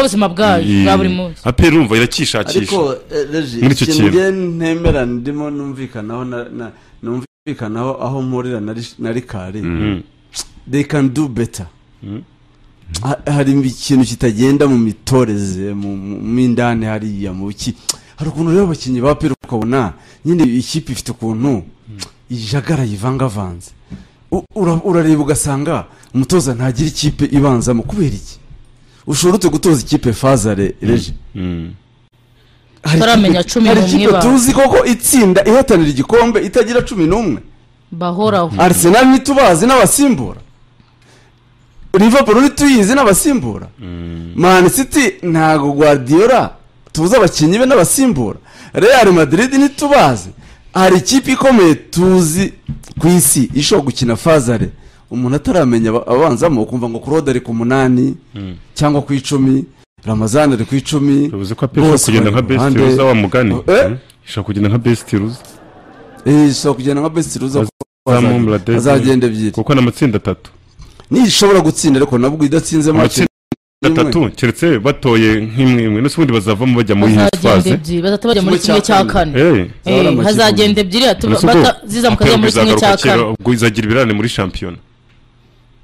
ubuzima bwayo bwa buri munsi apera urumva irakishakisha ariko eh, Regis, Muri icyo ikintu kintu. njye ntemera ndimo numvikanaho na- na- numvikanaho aho mpurira na Ri- na rikari they can do better Ha- hari ikintu kitagenda mu mitoreze mu mu- mu indani hariya mu ki hari ukuntu rero abakinnyi ba pera ukabona nyine ikipe ifite ukuntu ijagaraye ivangavanze U- ura- urareba ugasanga umutoza ntagira ikipe ibanzamo kubera iki ushobora ute gutoza ikipe fazare reje Hari Tutaramenya ikipe- cumi hari n'umwe ikipe ba- tuzi koko itsinda ihatanira igikombe itagira cumi n'umwe bahoraho Arsenal ntitubazi n'abasimbura Liverpool ntituyizi n'abasimbura Man City ntago Guardiola tuzi abakinnyi be n'abasimbura Real Madrid ntitubazi hari ikipe ikomeye tuzi ku isi ishobora gukina fazare umuntu ataramenya aba- abanzamo ukumva ngo Claude ari ku munani cyangwa ku icumi Ramazan ari ku icumi bivuze ko apera ishobora kugenda nka best ruza wa mugani Eh? ishobora kugenda nka best ruza Eh, ishobora kugenda nka best ruza kuko Azamumbura azagenda- azagenda ebyiri kuko ni amatsinda atatu nishobora gutsinda ariko nabwo idatsinze make amatsinda atatu keretse batoye nk'imwe imwe n'ubundi bazavamo bajya muri iyi bazagenda faze ebyiri bazahita bajya muri Kimwe kimwe cya cya kane. kane Eh, Eh, Zabura amakipe hazagenda ebyiri hatu- uretse ubwo bata- ziza apera mukajya muri kimwe cya izagaruka kera, kane ubwo izagira ibirane muri shampiyona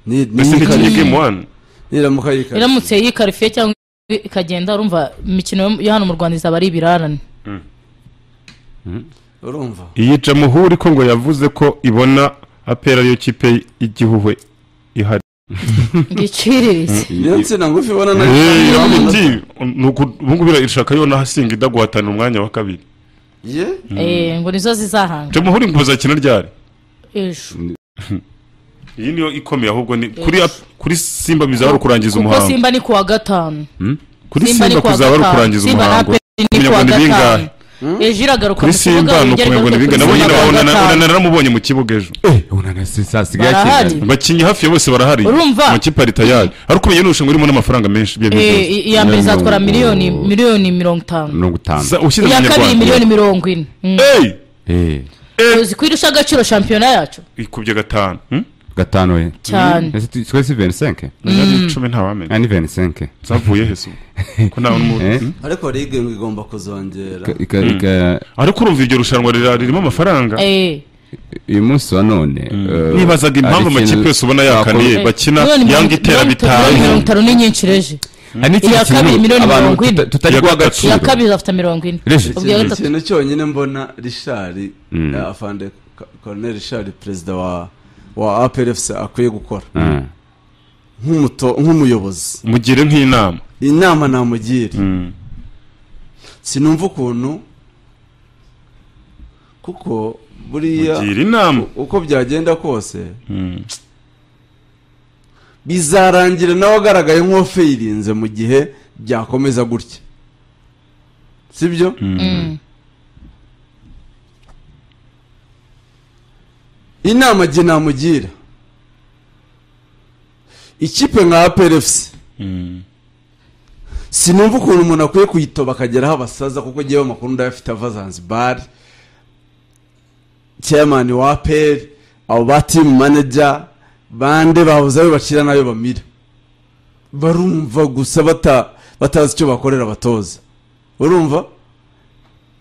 Ni- ni- mbese ntikinnye yikariye. game one niramuka yikariye. iramutse yikarifiye cyangwa ikagenda urumva imikino yo- yo hano mu rwanda izaba ari ibirarane urumva iyi jamuhuri ko ngo yavuze ko ibona apera ariyo kipe y'igihuhwe ihari ngiciriritse niyo nsina ngufi ibona na Eh, iravuga iti, ni uku- ubu ngubu irashaka yo nahasinga ida guhatanira umwanya wa kabiri ye Eh, ngo nizo zizahanga jamuhuri ngo bazakina ryari ejo iyi niyo ikomeye ahubwo ni kuri kuri simba bizaba ari ukurangiza kuko umuhango simba ni kuwa gatanu kuri simba ni simba kuwa kuzaba ari gatanu. ukurangiza Simba na umuhango Aperi ni kuwa Umunyarwanda ni bingahe? gatanu ejo iragaruka kuri mu kibuga, simba ni yongera ukumenya ngo ni igaruke bingahe kuri nabonye Simba kuwa gatanu. naramubonye mu kibuga ejo asigaye Barahari. akeneye abakinnyi hafi ya bose barahari Urumva? amakipe ari tayari ariko umenye n'irushanwa ririmo n'amafaranga menshi ibyo Eh, byose i- iya mbere izatwara Mirongo- miliyoni miliyoni mirongo itanu mirongo itanu Sa- ushyize iya kabiri miliyoni abanyarwanda mirongo ine Mm. eyi Eh, uzi ko irusha agaciro shampiyona yacu ikubye gatanu hmm? gatanu we cyane Ese tu- twese venisenke Nari icumi ntawamenya ni venisenke zavuye hese ubu ko ntawe n'umu- Eh? hmm? ariko ligue ngo igomba kuzongera Ka- ika- ika- ariko urumva iryo rushanwa rira- ririmo amafaranga Eh, uyu munsi wa none eh, nibazaga impamvu hari ikintu amakipe yose ubona twakora- yakaniye bakina miliyoni mirongo- yanga itera miliyoni itanu- mirongo bitanu itanu ni nyinshi reje hari n'ikindi iya kabiri kintu miliyoni abantu mirongo ine. tuta- tutari Iya guha gatatu. agaciro iya kabiri afite mirongo ine Reje. ubwa ikintu gatatu ikintu cyonyine mbona rishari afande koroneri rishari perezida wa wa APRFC akwiye gukora Mm. nk'umuto- nk'umuyobozi mugire nk'inama inama namugira Mm. sinumva ukuntu kuko buriya mugire inama uko byagenda kose bizarangira nawe agaragaye nk'uwafayirinze mu gihe byakomeza gutya sibyo Mm. inama jye namugira ikipe nka APRFC sinumva ukuntu umuntu akwiye kuyitoba akageraho abasaza kuko ngewe amakuru ndayafite ava zanzibari chairman wa peri abo ba team manager bande bahoze ayo bakira n'ayo bamira barumva gusa bata batazi icyo bakorera abatoza urumva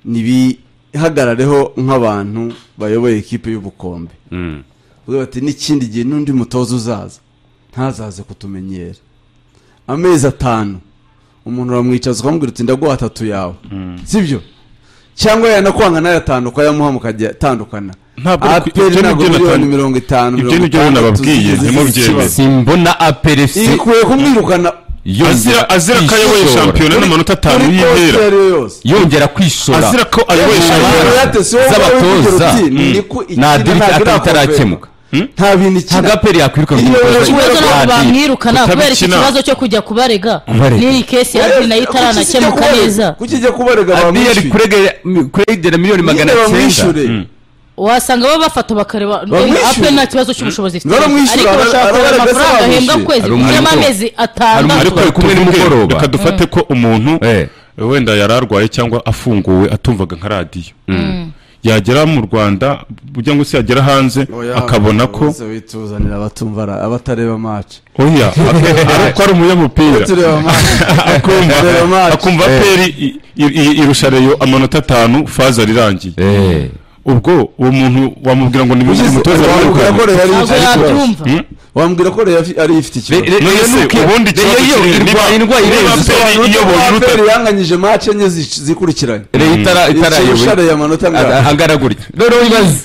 ntibihagarareho nk'abantu bayoboye ikipe y'ubukombe Mm. Bavuga bati n'ikindi gihe n'undi mutoza uzaza ntazaze kutumenyera amezi atanu umuntu uramwicaza ukamubwira uti ndaguha atatu yawe sibyo cyangwa yanakwanga nayo atanu ukayamuha mukajya tandukana Ntabwo ari ku- aperi ibyo ni ntabwo byo miliyoni natan- mirongo itanu ibyo mirongo ni byo itandatu nababwiye, zigeze ntimubyemere. zikibazo. simbona aperefuse ikwiye kumwirukana azira azira ko ayoboye shampiyona n'amanota atanu kuri y'intera kose iyo ariyo yose yongera kwishora azira ko ayoboye shampiyona z'abatoza nta dirita atarakemuka nta bintu ntabwo ikina aperi yakwiruka Iyo umutoza Kubera ikibazo ntabwo kandi bamwirukana kubera iki kutabikina. kibazo cyo kujya kubarega Kubarega. n'iyi kesi ya adina yo itaranakemuka neza kuki ijya kubarega abiyo ari bamwishyure kuregera- mi- kuregera miliyoni magana Nyine cyenda bamwishyure wasanga baba bafata bakareba Bamwishyura. ape nta kibazo cy'ubushobozi ifite Baramwishyura, ariko bashaka ara- kureba ara- amafaranga ara- ahembwa baramwishyura. kwezi Ari umutungo. y'amezi Ari atandatu umutungo. kumwe nimugoroba. reka dufate ko umuntu Eh. wenda yari arwaye cyangwa afunguwe atumvaga nka radiyo yagera mu rwanda ujya ngo se yagera hanze Oya, akabona ko bose bituzanira abatumva ara- abatareba match oya ak- ariko ari umunyamupira tureba match akumva Tureba match. akumva aperi irusha reyo amanota atanu faza rirangiye Eh. ubwo uwo muntu wamubwira ngo nibindi umutoza wambwira ko wamukora Rayon ari ntabwo ifite ikibazo yabyumva wambwira ko Rayon afi- ari ifite ikibazo Re- none Rayon se uki- ubundi Rayon ikibazo yo kiri- irwa- niba- indwara niba irenze aperi isobanura iyoboye uruta- aperi yanganyije match enye zi- zikurikiranye Re- itara- itarayoboye. Ikirusha Rayon amanota Aga- angahe angana gutya noneho ibaze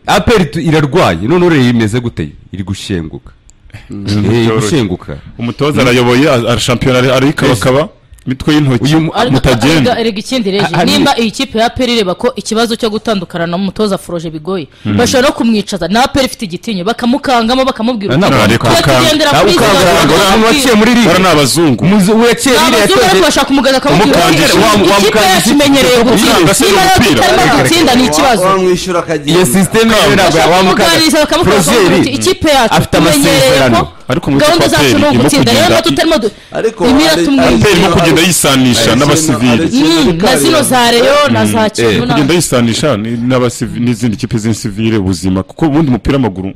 aperi tu- irarwaye noneho rero imeze gute iri gushenguka Eh, iri gushenguka umutoza arayoboye ara- ara shampiyona ari- arikabakaba imitwe y'intoki uyu mu- Ariko- mutagenda ariko erega ikindi reje Ha- hari- nimba iyi kipe ya peri ireba ko ikibazo cyo gutandukana na mutoza foroje bigoye bashobora no kumwicaza na peri ifite igitinyo bakamukangamo bakamubwira Na- uti na- reka "Twe ukanga- tugendera nawe kuri izo ukanga gahunda ngo bakubwira." abantu waciye muri bora ni liga abazungu Muzi- uwaciye Ni ririya abazungu yakoze- ariko bashaka umuganga akamubwira Umukanga- "Ikipe- wa- wa- ikipe umukanga- yacu imenyereye gutsinda Umukanga se niba rero umupira. tutarimo Reka- gutsinda ni ikibazo wamwishyura akagenda iyo sisiteme Kamba. ntabwo bashaka yawamuka kumuganiriza bakamukora bakamubwira Prozeri uti ikipe yacu afite tumenyereye amasezerano ko Ariko muri gahunda Copa zacu ni Peri irimo ugutsinda rero kugenda- natwe tutarimo du- Ariko imira Ari- tumwirinda aperi no kugenda yisanisha Ari- n'abasivili Ari- Ari- Mm, na zino za reyo na za eh, kivu na- kugenda yisanisha ni- n'abasivi- n'izindi kipe z'insivile ubuzima kuko ubundi umupira w'amaguru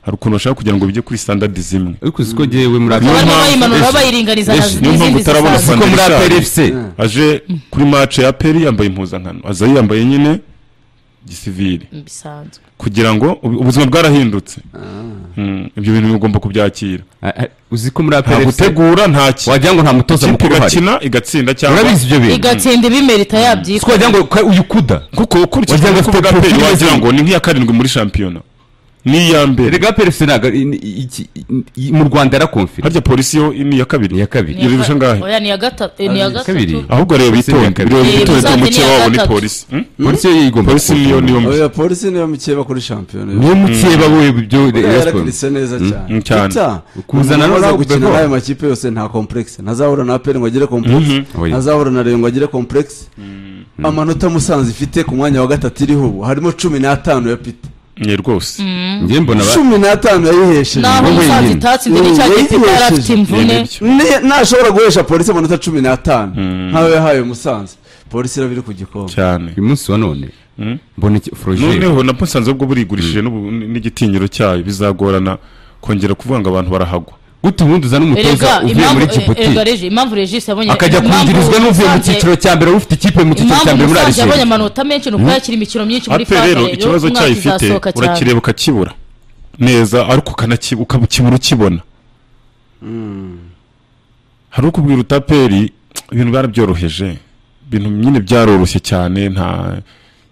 hari ukuntu bashaka kugira ngo bijye kuri standadi zimwe ariko uziko ngewe muri Niyo barimo aperi mpamvu- bayimanura Ese- bayiringaniza na- Ese, niyo mpamvu n'izindi utarabona zisanzwe. fan- ziko muri Fandisha. aperi efuse aje kuri mace ya peri yambaye impuzankano aza yambaye nyine gisivile bisanzwe kugira ngo ubu- ubuzima bwarahindutse Mm, ibyo bintu ugomba kubyakira uziko muri nta aperi efuse gutegura nta ki wagira ngo nta mutoza ikipe mukuru uhari igakina igatsinda cyangwa urabizi ibyo bintu igatsinda ibimerita siko yabyitwa wagira ngo ka- uyikuda kuko ukurikije Wagira ngo uko afite bwa peri profil wagira nziza. ngo ni nk'iya karindwi muri shampiyona n'iya mbere erega aperi efuse ntabwo i- i- iki- i- mu rwanda yarakomfira harya polisi yo ni iya ni kabiri iya kabiri Iri rusha ngahe? oya ni iya gatatu eh, ni iya Ari kabiri. gatatu ahubwo reba bitonde Kabiri. reba Eh, bitonde ko Musanze ni mukeba iya wabo ni gatatu. polisi Hmm? polisi yo igomba polisi niyo niyo kuwufunga. mbi- oya polisi niyo mukeba kuri shampiyona niyo mukeba we ibyo Rayon Sports. yarakirise neza cyane mm, cyane. Peter, Kuzana umuntu umaze Ronaldo gukina Bebo. n'ayo makipe yose nta complexe ntazahura na aperi ngo agire complexe oya. ntazahura na reyo ngo agire complexe amanota musanze ifite ku mwanya wa gatatu iriho ubu harimo cumi n'atanu ya pita ni rwose njye mbona ba- cumi n'atanu yayihesheje naho Wowe umusaza nyine. itatse ndi n'icya Wowe giti yari afite yesheje. imvune Ni byo. Ne- ntashobora guhesha polisi amanota cumi n'atanu nk'ayo yahaye musanze polisi iraba iri ku gikombe cyane uyu munsi wa none mbona iki- Frogier. noneho na musanze ubwo burigurishije n'ubu- n- n'igitinyiro cyayo bizagorana kongera kuvuga ngo abantu barahagwa gute ubundi uzana umutoza erega uvuye impamvu muri eh, jibuti erega reje impamvu regis yabonye akajya impamvu kungirizwa n'uvuye mu Musanze- cyiciro cya mbere wowe ufite ikipe mu cyiciro cya impamvu mbere muri musanze yabonye ariseri amanota menshi ni uko yakira imikino myinshi muri ape faze rero ikibazo cyayo ifite urakireba ukakibura neza ariko ukanakibu- ukabukibura ukibona hari ukubwira utaperi ibintu barabyoroheje ibintu nyine byaroroshye cyane nta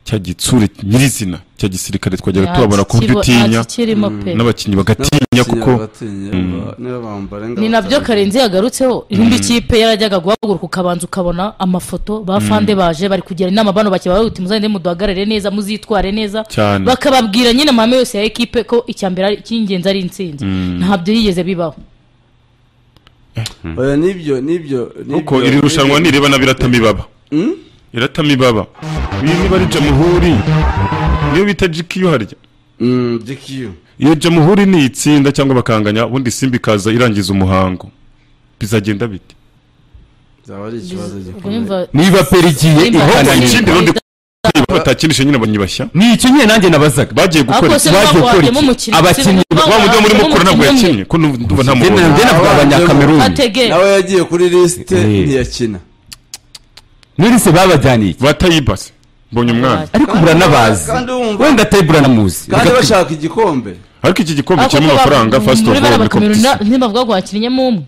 cya gitsure nyirizina cya gisirikare twagera tubabona ku buryo utinya kirimo pe n'abakinnyi bagatinya kuko Abatinya, ba- niba bambara ni nabyo karenzi yagarutseho indi kipe yarajyaga guhaguruka ukabanza ukabona amafoto ba fande baje bari kugira inama bano bakeba uti muzagende muduhagarare neza muzitware neza Cyane. bakababwira nyine amahame yose ya ekipe ko icya mbere ari- icy'ingenzi ari intsinzi ntabyo yigeze bibaho oya nibyo nibyo kuko nibyo- iri rushanwa nibyo. nireba nabi iratama ibaba iratama ibaba iyi niba ari jamuhuri niyo bita jikiyu harya Mm, GQ. iyo jamuhuri ni itsinda cyangwa bakanganya ubundi simba ikaza irangiza umuhango bizagenda bite zaba ari ikibazo ubwo gikomeye nyumva niba peri igiye Simba Simba ihananye ikindi rundi niba batakinisha nyine abanyibashya ni icyo nyine nanjye nabazaga bagiye ariko gukora se iki bagiye gukora baguhagiyemo iki? umukino Abakinnyi- wa mudamu muri mukora ntabwo yakinnye ko numva ndumva nta Njye na- mubonye njye navuga Ah, abanyakameruni atege nawe yagiye kuri lisite Eh. ntiyakina muri se babajyaniye iki batayibase mbonye umwana ariko muranabazi kandi wumva- wenda atari buranamuzi kandi Reka- bashaka igikombe ariko iki gikombe kirimo amafaranga fasiti muri ofu bara oru bakameruna ntibavuga ngo hakinnyemo umwe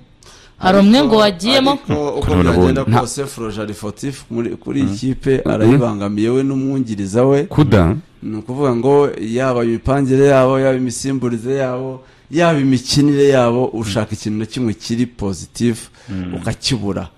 hari umwe ngo wagiyeho Ariko uko Kureba byagenda nabonye. kose foroje ari fotifu muri- kuri iyi kipe arayibangamiye we n'umwungiriza we kuda ni ukuvuga ngo yaba imipangire yabo yaba imisimburize yabo yaba imikinire yabo ushaka ikintu na kimwe kiri pozitifu ukakibura